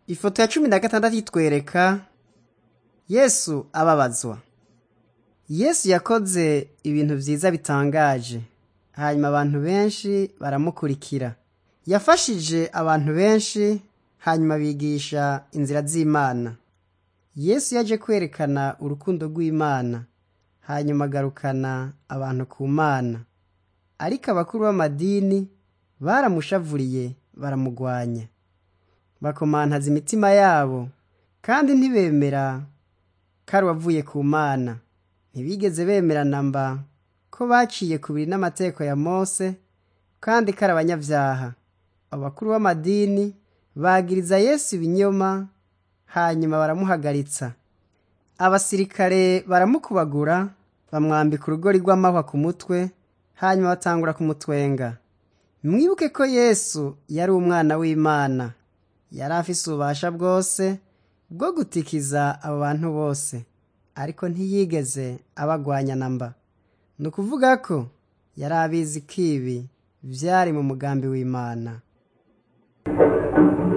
ifoto ya cumi na gatandatu itwereka yesu ababazwa yesu yakoze ibintu vyiza bitangaje hanyuma abantu benshi baramukurikira yafashije abantu benshi hanyuma bigisha inzira z'imana yesu yaje kwerekana urukundo rw'imana hanyuma agarukana abantu ku mana ariko abakuru b'amadini baramushavuriye baramugwanya bakomantaza imitima yabo kandi ntibemera ko ari uwavuye ku mana ntibigeze bemera namba ko baciye kubiri n'amategeko ya mose kandi ko ari abanyabyaha abakuru b'amadini bagiriza yesu ibinyoma hanyuma baramuhagaritsa abasirikare baramukubagura bamwambika urugori rw'amahwa ku mutwe hanyuma batangura kumutwenga mwibuke ko yesu yari umwana w'imana yari afise ububasha bwose bwo gutikiza abo bantu bose ariko ntiyigeze abagwanya namba ni ukuvuga ko yari abizi ko ibi vyari mu mugambi w'imana